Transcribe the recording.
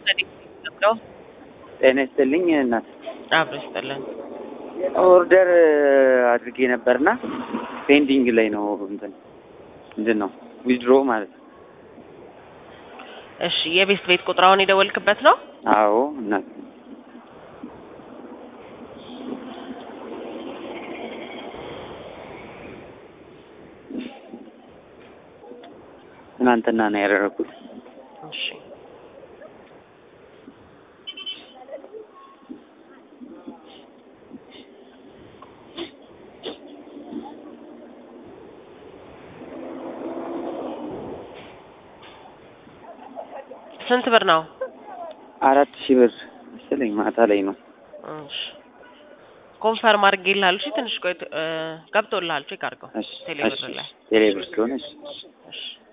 ነው። ጤና ይስጥልኝ እናት። አብሮ ይስጥልን። ኦርደር አድርጌ ነበርና ፔንዲንግ ላይ ነው። እንትን ምንድን ነው ዊዝድሮ ማለት ነው። እሺ የቤት ቤት ቁጥራውን የደወልክበት ነው? አዎ እናት ትናንትና ነው ያደረኩት። እሺ ስንት ብር ነው? አራት ሺህ ብር መሰለኝ ማታ ላይ ነው። እሺ ኮንፈርም አድርጌልሃል። እሺ ትንሽ ቆይ ገብቶልሃል። ቼክ አድርገው እሺ ቴሌብር እሺ ላይ ቴሌብር ስለሆነ እሺ እሺ